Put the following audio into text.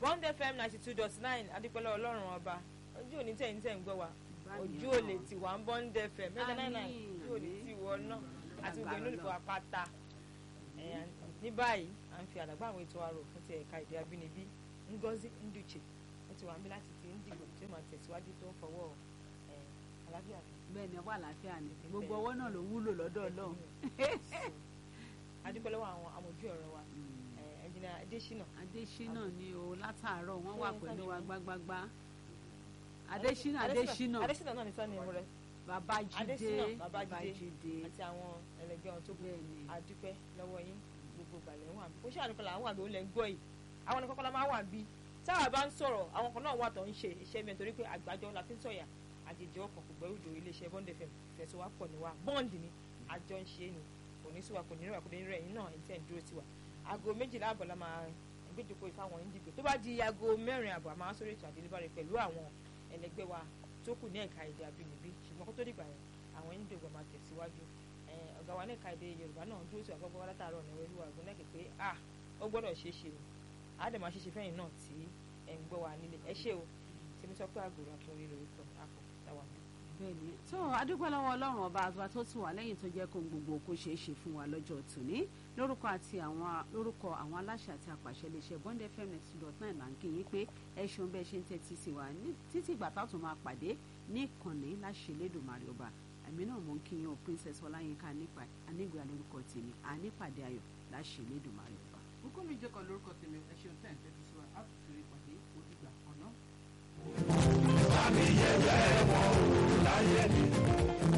bond fm ninety two dot nine adúpẹ́lẹ́ ọlọ́run ọba ojú òní tẹ̀yìn tẹ̀ ń gbọ́ wa ojú ò lè tì wá ń bond fm mẹ́ta náà náà ojú ò lè tì wọ́ náà àti gbogbo inú olùkọ́ apáta ní báyìí à ń fi àdàgbà àwọn ètò àrò fún ti ẹ̀ka èdè abínibí Ngozi Nduche wọ́n ti wà níbí láti ti ń dìbò tí ó máa tẹ̀síwájú tó ń fọwọ́ àlàáfíà bẹ́ẹ̀ ni ọwọ́ àlàáfíà ni gbogbo ọwọ́ náà ló wúlò lọ́dọ̀ Ọlọ́run. adúpẹ́ lọ́wọ́ àwọn amójú ọ̀rọ̀ wa ẹnjìnà Adésínà. Adésínà ni o látàárọ̀ wọ́n wà pẹ̀lú wa gbágbágbá Adésínà Adésínà Adésínà náà ní sọ́ni ìmú rẹ̀ Babájídé Adésínà Babájídé àti àwọn ẹlẹgbẹ́ wọn tó kù adúpẹ́ lọ́wọ́ yín gbogbo gbàlẹ̀ wọn àbí kó ṣe àdúpẹ́ làwọn àbí ó lẹ́ gbọ́ yìí àwọn ní kọ́kọ́lá máa wà bí táwa bá ń sọ̀rọ̀ àwọn kan náà wà tó ń ṣe iṣẹ́ mi nítorí pé àgbájọ la fi ń sọ̀yà àjèjì ọkàn kò gbẹ́rù dòrí iléeṣẹ́ bond fm fẹ̀sọ̀wápọ̀ ni wa bond ni àjọ ń ṣe ni kò ní síwa kò ní rẹ̀ kò ní rẹ̀ yín náà ẹ̀ ń tẹ̀ ń dúró tiwa aago méjìlá àbọ̀ la máa gbéjòkó ìfáwọn ìdìbò tó bá di aago mẹ́rin àbọ̀ àmọ́ sórí ètò àdélébárẹ̀ pẹ̀lú àwọn ẹlẹgbẹ́ wa tó kù ní ẹ̀ka èdè àbínibí ṣùgbọ́n kó tó dìgbà yẹn àwọn ìdìbò máa tẹ̀síwájú ọ̀gá wa ní ẹ̀ka èdè yorùbá náà dúró sí àgbọ̀gbọ̀ wa látàárọ̀ ní orí wa gbọ́n lẹ́kẹ̀ẹ́ pé ah ó gbọ́dọ̀ ṣeé ṣe o àádẹ́ máa ṣeé ṣe fẹ́yìn náà tí ẹ̀ ń gbọ́ wa nílé ẹ ṣé o tèmi sọ pé àgòrò àtúnrí lórí kan àpò táwa mi bẹ́ẹ̀ni tó adúpẹ́ lọ́wọ́ ọlọ́run ọba àgbà tó tì wá lẹ́yìn tó jẹ́ kó gbogbo kó ṣeé ṣe fún wa lọ́jọ́ tòní lórúkọ àti àwọn lórúkọ àwọn aláṣẹ àti àpàṣẹ iléeṣẹ́ bond fm ninety dot nine là ń kí yín pé ẹ ṣeun bẹ́ẹ̀ ṣe ń tẹ́tí sí wa títí ìgbà táwọn máa pàdé ní ìkànnì láṣẹ lẹ́dùnmarè ọba àmì náà mò ń kí yín o princess ọláyínká anígbà lórúkọ tèmi ànípàdé ayọ̀ láṣẹ lẹ́dùnmarè ọba. Bùkúnmi jẹ́kọ̀ lórúkọ tèmi ẹ ṣeun tẹ́ ẹ̀ ń tẹ́tí sí wa á tún fi rí pàdé òdìgbà kan náà. Àmì yẹ̀yẹ́ wọn ò láyé mi.